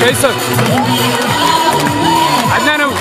فيصل عدنانو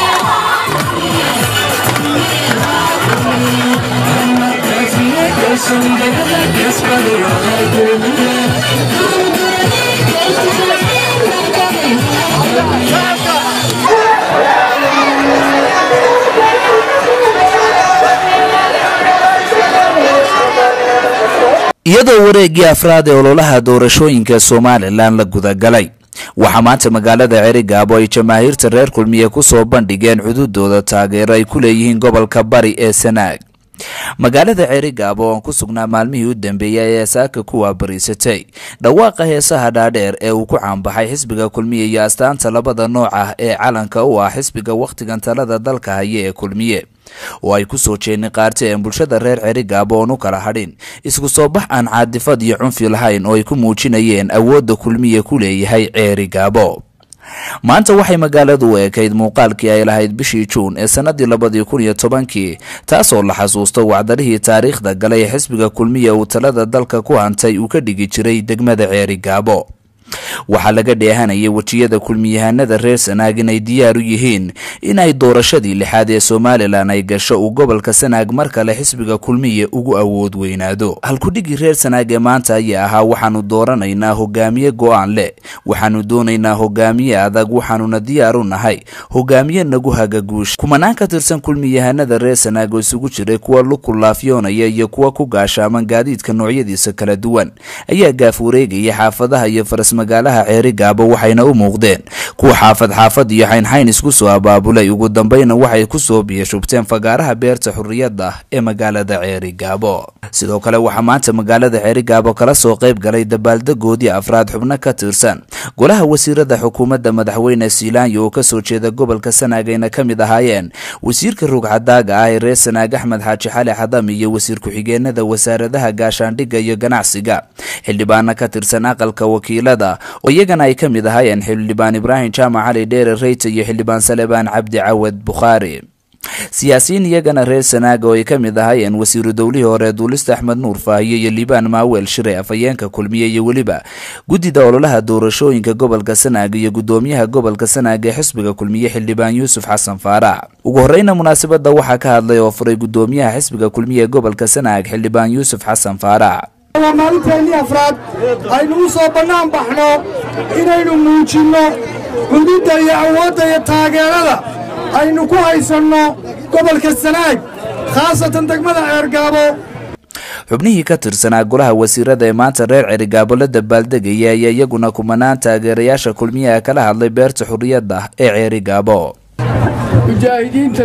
iyadoo wareeggii afraad ee ololaha doorashooyinka somalilan la gudagalay waxaa maanta magaalada cerigaabo ay jamaahiirta reer kulmiye ku soo bandhigeen cududooda taageero ay ku leeyihiin gobolka bari ee sanaag magaalada cerigaabo oo aan ku sugnaa maalmihii u dambeeyey ayaa saaka ku waabariisatay dhawaaqa heesaha dhaadheer ee uu ku caanbaxay xisbiga kulmiye iyo astaanta labada nooc ah ee calanka u ah xisbiga wakhtigan talada dalka haya ee kulmiye oo ay ku soo jeedin qaarta ee bulshada reer cerigaabo oon u kala hadhin isku soo bax aan caadifad iyo cunfi lahayn oo ay ku muujinayeen awoodda kulmiye ku leeyahay ceerigaabo maanta waxay magaaladu u ekayd muuqaalkii ay lahayd bishii juun ee sannadii labadii kun iyo tobankii taasoo la xasuusto wacdarihii taariikhda galay ee xisbiga kulmiya uu talada dalka ku hantay uu ka dhigi jiray degmada ceerigaabo waxaa laga dheehanayay wejiyada kulmiyahanada reer sanaag inay diyaar u yihiin inay doorashadii lixaad ee somalilan ay gasho uu gobolka sanaag mar kale xisbiga kulmiye ugu awood weynaado halkudhigii reer sanaag ee maanta ayaa ahaa waxaanu dooranaynaa hogaamiye go-aan leh waxaanu doonaynaa hogaamiye adag waxaanuna diyaar u nahay hogaamiye nagu hagaguusha kumanaan ka tirsan kulmiyahanada reer sanaag oo isugu jiray kuwa lukulaafyoonaya iyo kuwa ku gaashaaman gaadiidka noocyadiisa kala duwan ayaa gaaf wareegaya xaafadaha iyo faras magaalaha ceerigaabo waxayna u muuqdeen kuwa xaafad xaafad iyo xaynxayn isku soo abaabulay ugu dambayna waxay ku soo biyashubteen fagaaraha beerta xurriyadda ee magaalada ceerigaabo sidoo kale waxaa maanta magaalada ceerigaabo kala soo qayb galay dabaaldegoodii afraad xubno ka tirsan golaha wasiirada xukuumadda madaxweyne siilaanyo oo kasoo jeeda gobolka sanaag ayna ka mid ahaayeen wasiirka rugcadaaga ah ee reer sanaag axmed xaaji xali xadam iyo wasiir ku-xigeenada wasaaradaha gaashaandhigga iyo ganacsiga xildhibaano ka tirsan aqalka wakiilada oo iyagana ay ka mid ahaayeen xildhibaan ibraahim jaamac cali dheere reyta iyo xildhibaan salebaan cabdi cawad bukhaari siyaasiyiin iyagana reer sanaaga oo ay ka mid ahaayeen wasiiru dowlihii hore duulista axmed nuur faahiyo iyo liibaan maaweel shire afhayeenka kulmiye iyo weliba guddida ololaha doorashooyinka gobolka sanaag iyo guddoomiyaha gobolka sanaag ee xisbiga kulmiye xildhibaan yuusuf xasan faarax ugu horeyna munaasabada waxaa ka hadlay oo furay guddoomiyaha xisbiga kulmiye ee gobolka sanaag xildhibaan yuusuf xasan faarax waa maalinteennii afraad aynu u soo bannaan baxno inaynu muujinno cududda iyo awoodda iyo taageerada aynu ku haysanno gobolka sanaag khaasatan degmada ceergaabo xubnihii ka tirsanaa golaha wasiirada ee maanta reer cerigaabo la dabaaldegaya ayaa iyaguna kumanaan taageerayaasha kulmiyaha kala hadlay beerta xurriyadda ee ceerigaabo mujaahidiinta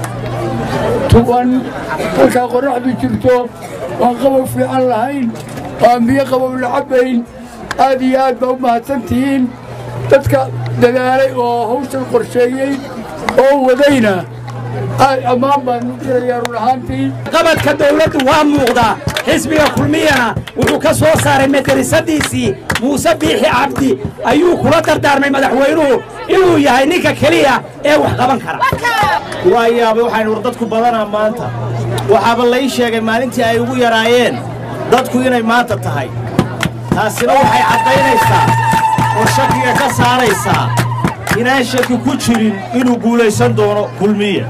tuban markaa qorraxdu jirto waan qabow fiican lahayn waan biyo qabow la cabbayn aad iyo aad baa u mahadsan tihiin dadka dadaalay oo hawshan qorsheeyey oo wadayna aad ammaan baan u dirayaa run ahaantii qabadka dawladdu waa muuqdaa xisbiga kulmiyana wuxuu ka soo saaray madrasadiisii muuse biixi cabdi ayuu kula dardaarmay madaxweynuhu inuu yahay ninka keliya ee wax qaban kara waa yaabay waxaynu war dadku badanaa maanta waxaaba lai sheegay maalintii ay ugu yaraayeen dadku inay maanta tahay taasina waxay caddaynaysaa oo shakiga ka saaraysaa inaan shaki ku jirin inuu guulaysan doono kulmiye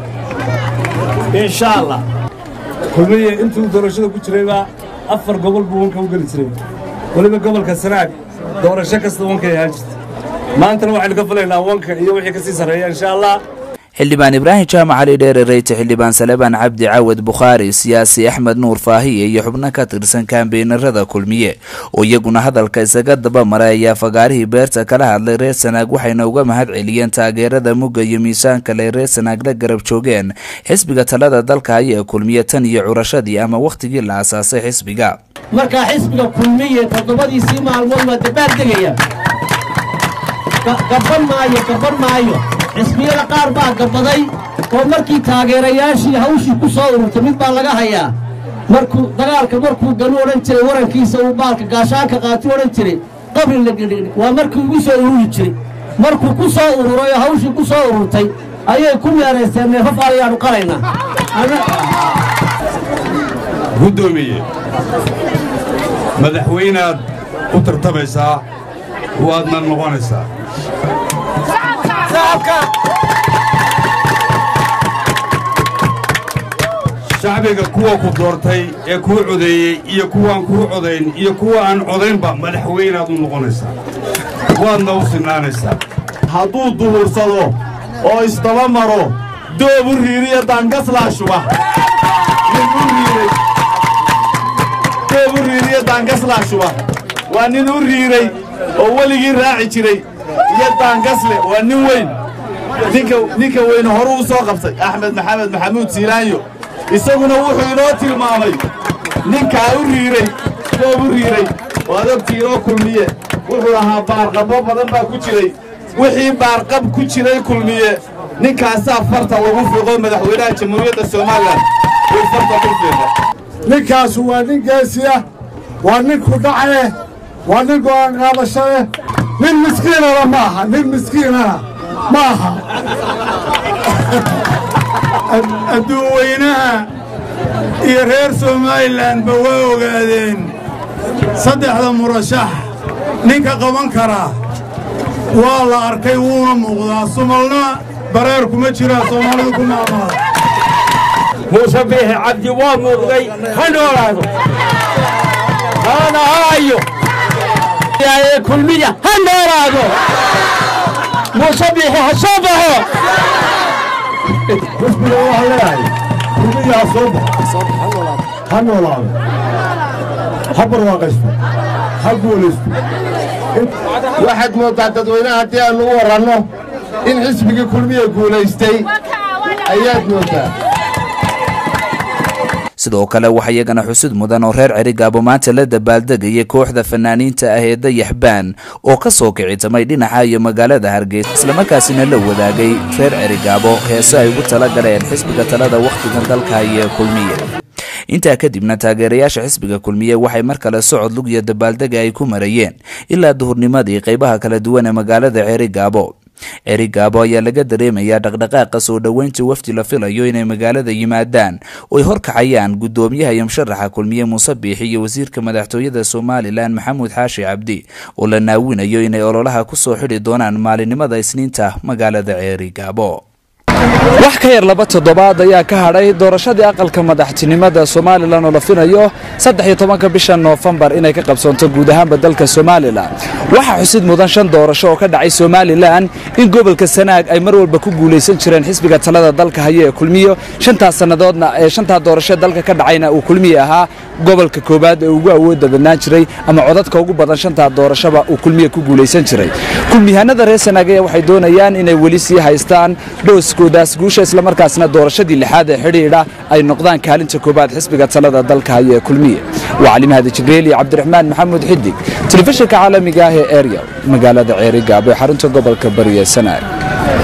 insha allah kulmiye intuu doorashada ku jirayba afar gobol buu wanka u geli jiray weliba gobolka sanaag doorasho kasta wankay ahaan jirta maantana waxaynu ka filaynaa wanka iyo wixii ka sii sarreeya insha allah xildhibaan ibraahim jaamac cali dheere reyte xildhibaan salebaan cabdi cawad bukhaari siyaasi axmed nuur faahiye iyo xubno ka tirsan kaambeynarada kulmiye oo iyaguna hadalka isaga daba maray ayaa fagaarihii beerta kala hadlay reer sanaag waxayna uga mahad celiyeen taageerada mugga iyo miisaan lay reer sanaag la garab joogeen xisbiga talada dalka haya ee kulmiye tan iyo curashadii ama wakhtigii la asaasay xisbiga markaa xisbiga kulmiye toddobadiisii maalmood waa dabaaldegaya gaban maayo gaban maayo xisbiyada qaar baa gabaday oo markii taageerayaashii hawshii ku soo ururtay mid baa laga hayaa markuu dagaalka markuu galu odhan jiray warankiisa uu baalka gaashaanka qaati odhan jiray qabri la gedhigdhig waa markii ugu soo ururi jiray markuu ku soo ururay oo hawshii ku soo ururtay ayay ku meeraysteen neefaf ayaanu qalaynaa guddoomiye madaxweynaad u tartamaysaa waadna noqonaysaa shacbiga kuwa ku doortay ee kuu codeeyey iyo kuwaan kuu codayn iyo kuwa aan codaynba madaxweynaad u noqonaysaa waadna u sinnaanaysaa hadduu duhursado oo isdaba maro doobu riiriya daangaslaa shuba nin u riiray doobu riiriya daangaslaa shuba waa nin u riiray oo weligii raaci jiray iyo daangasle waa nin weyn ninka ninka weyne horu u soo qabtay axmed maxamed maxamuud siilaanyo isaguna wuxuu inoo tilmaamay ninkaa u riiray doob u riiray waad ogtii inoo kulmiye wuxuu ahaa baarqabbo badan baa ku jiray wixii baarqab ku jiray kulmiye ninkaasaa farta lagu fiqo madaxweynaha jamhuuriyadda somalilan uu farta ku fiiqo ninkaasu waa nin geesi ah waa nin ku dhace waa nin go'aan qaadasho leh nin miskiinana ma aha nin miskiinana ma aha adduunweynaha iyo reer somalilanba waa ogaadeen saddexda murashax ninka qaban karaa waa la arkay wuuna muuqdaa sumalna bareer kuma jiraa soomaalidu ku maamaada muuse biixi cabdi waa muuqday ha noolaado haana haayo kulmiya ha noolaado muuse biixi ha soo baxo xisbiga waxaan leeyahay kulmiyaa soo bax ha noolaado ha barwaaqaysto ha guulaysto waxaad mooddaa dadweynaha haddii aannu u warranno in xisbigii kulmiya guulaystay ayaad mooddaa sidoo kale waxaa iyagana xusud mudan oo reer cerigaabo maanta la dabaaldegayay kooxda fanaaniinta ah ee dayaxbaan oo ka soo kicitamay dhinaca iyo magaalada hargeysa islamarkaasina la wadaagay reer cerigaabo heese ay ugu tala galeen xisbiga talada wakhtigan dalka haya kulmiye intaa kadibna taageerayaasha xisbiga kulmiye waxay mar kale socod lug iyo dabaaldega ay ku marayeen ilaa duhurnimadii qaybaha kala duwan ee magaalada cerigaabo cerigaabo ayaa laga dareemayaa dhaqdhaqaaqa soo dhoweynta wafdi la filayo inay magaalada yimaadaan ooy horkacayaan guddoomiyaha iyo musharaxa kulmiye muuse biixi iyo wasiirka madaxtooyada somalilan maxamuud xaashi cabdi oo la naawinayo inay ololaha ku soo xidhi doonaan maalinimada isniinta magaalada ceerigaabo wax ka yar laba toddobaad ayaa ka hadhay doorashadii aqalka madaxtinimada somalilan oo la filayo saddex iyo tobanka bisha noofembar inay ka qabsoonto guud ahaanba dalka somalilan waxaa xusid mudan shan doorasho oo ka dhacay somalilan in gobolka sanaag ay mar walba ku guulaysan jireen xisbiga talada dalka haya ee kulmiyo shantaas sannadoodna ee shantaa doorasho dalka ka dhacayna uu kulmiye ahaa gobolka koowaad ee ugu awoodda badnaan jiray ama codadka ugu badan shantaa doorashoba uu kulmiye ku guulaysan jiray kulmiyahanada reer sanaag ayaa waxay doonayaan inay weli sii haystaan dhooskoodaas guusha islamarkaasna doorashadii lixaad ee xidhiidha ay noqdaan kaalinta koowaad xisbiga talada dalka haya ee kulmiye waa cali mahadi jibriil iyo cabdiraxmaan maxamuud xidig telefishinka caalamiga ah ee erya magaalada ceerigaabo ee xarunta gobolka bariya sanaag